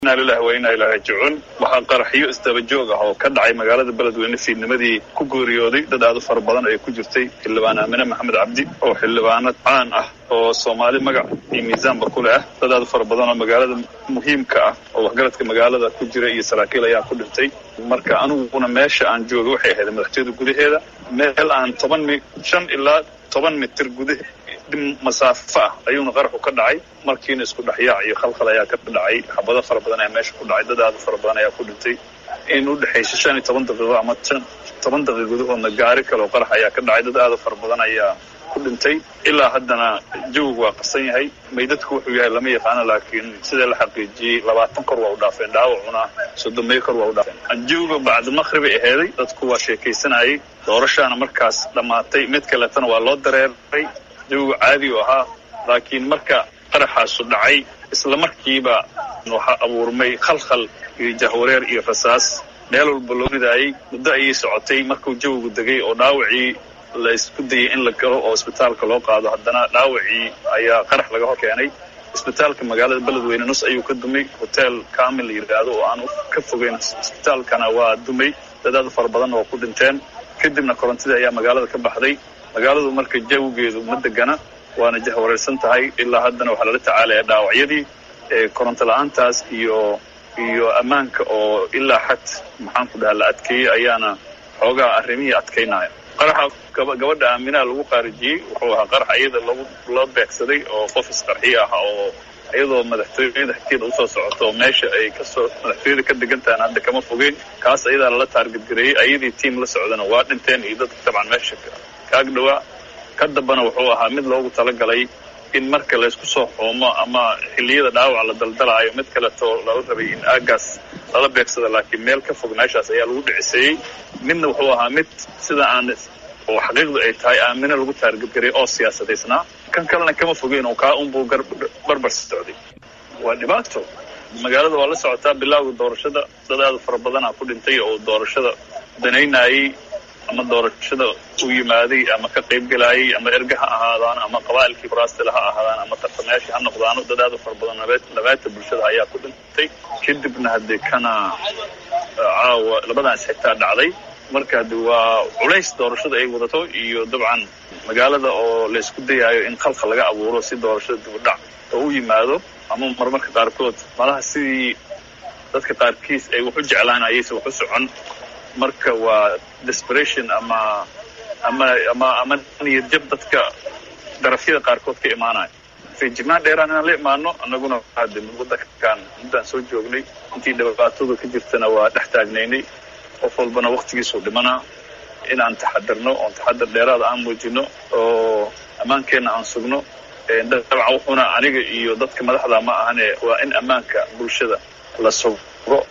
inaa lilahi wa inaa ilaa raajicuun waxaa qaraxyo isdaba joog ah oo ka dhacay magaalada beledweyne fiidnimadii ku geeriyooday dad aad u fara badan ay ku jirtay xildhibaan aamine maxamed cabdi oo xildhibaanad caan ah oo soomaali magac iyo miisaanba ku leh ah dad aad u fara badan oo magaalada muhiimka ah oo waxgaradka magaalada ku jira iyo saraakiil ayaa ku dhintay marka aniguna meesha aan joogay waxay ahayd madaxtooyada gudaheeda meel aan toban mi shan ilaa toban mitir gudahe masaafo ah ayuuna qaraxu ka dhacay markiina isku dhexyaac iyo khalkhal ayaa ka dhacay xabado fara badan ayaa meesha ku dhacay dad aad u fara badan ayaa ku dhintay in u dhexaysa shan iyo toban daqiiqo ama toban daqiiq gudahoodna gaari kale oo qarax ayaa ka dhacay dad aad u fara badan ayaa ku dhintay ilaa haddana jawigu waa qarsan yahay maydadku wuxuu yahay lama yaqaano laakiin sidee la xaqiijiyey labaatan kor waa u dhaafeen dhaawacuna soddomeeyo kor waa u dhaafeen jawiga bacdi maqhribay aheeday dadku waa sheekaysanayay doorashaana markaas dhammaatay mid kaletana waa loo dareeray jawigu caadi u ahaa laakiin marka qaraxaasu dhacay isla markiiba waxaa abuurmay khalkhal iyo jahwareer iyo rasaas meel walba loo ridaayey muddo ayay socotay markuu jawigu degay oo dhaawacii la isku dayay in la galo oo isbitaalka loo qaado haddana dhaawacii ayaa qarax laga hor keenay isbitaalka magaalada beledweyne nus ayuu ka dumay hotel kamil la yidhaahdo oo aan ka fogeyn isbitaalkana waa dumay dadaad fara badanna waa ku dhinteen kadibna korontadii ayaa magaalada ka baxday magaaladu marka jawigeedu ma degana waana jahwareersan tahay ilaa haddana waxaa lala tacaalaya dhaawacyadii koronto la-aantaas iyo iyo ammaanka oo ilaa xad maxaanku dhaha la adkeeyey ayaana xoogaa arrimihii adkaynaya qaraxa gabadha aaminaha lagu qaarijiyey wuxuu ahaa qarax iyada lagu loo beegsaday oo qof isqarxiyo ah oo iyadoo madaxtooyada xagteeda usoo socoto oo meesha ay kasoo madaxtooyada ka degan tahan hadda kama fogeyn kaas ayadaa lala taargadgareeyey ayadii tiam la socdana waa dhinteen iyo dadka dabcan meesha kaag dhawaa ka dambana wuxuu ahaa mid loogu talagalay in marka laysku soo xoomo ama xilliyada dhaawac la daldalaayo mid kaleto lala rabay in aagaas lala beegsada laakiin meel ka fog meeshaas ayaa lagu dhiciseeyey midna wuxuu ahaa mid sida aan oo xaqiiqdu ay tahay aamine lagu taargadgaray oo siyaasadaysnaa kan kalena kama fogeyn oo kaa unbuu barbar socday waa dhibaato magaalada waa la socotaa bilowga doorashada dad aad fara badanaa ku dhintay oo doorashada danaynayey ama doorashada u yimaaday ama ka qayb gelaayay ama erga ha ahaadaan ama qabaa'ilkii faraastila ha ahaadaan ama tartamayaashii ha noqdaano dad aad u fara badan labaata bulshada ayaa ku dhintay kadibna haddee kana caawa labadaas xitaa dhacday marka hade waa culays doorashada ay wadato iyo dabcan magaalada oo laysku dayaayo in khalkhal laga abuuro si doorashada dibudhac oo u yimaado ama marmarka qaarkood malaha sidii dadka qaarkiis ay wax u jeclaan ayayse wax u socon marka waa desperation ama ama ama ama niyad jab dadka darafyada qaarkood ka imaanaya feejignaan dheeraan inaan la imaano annaguna hade wadankan muddaan soo joognay intii dhibaatadu ka jirtana waa dhex taagnaynay qof walbana waktigiisuu dhimanaa inaan taxadirno oon taxadir dheeraada aan muujino oo ammaankeenna aan sugno dabcan wuxuuna aniga iyo dadka madaxda ma ahane waa in ammaanka bulshada la sugo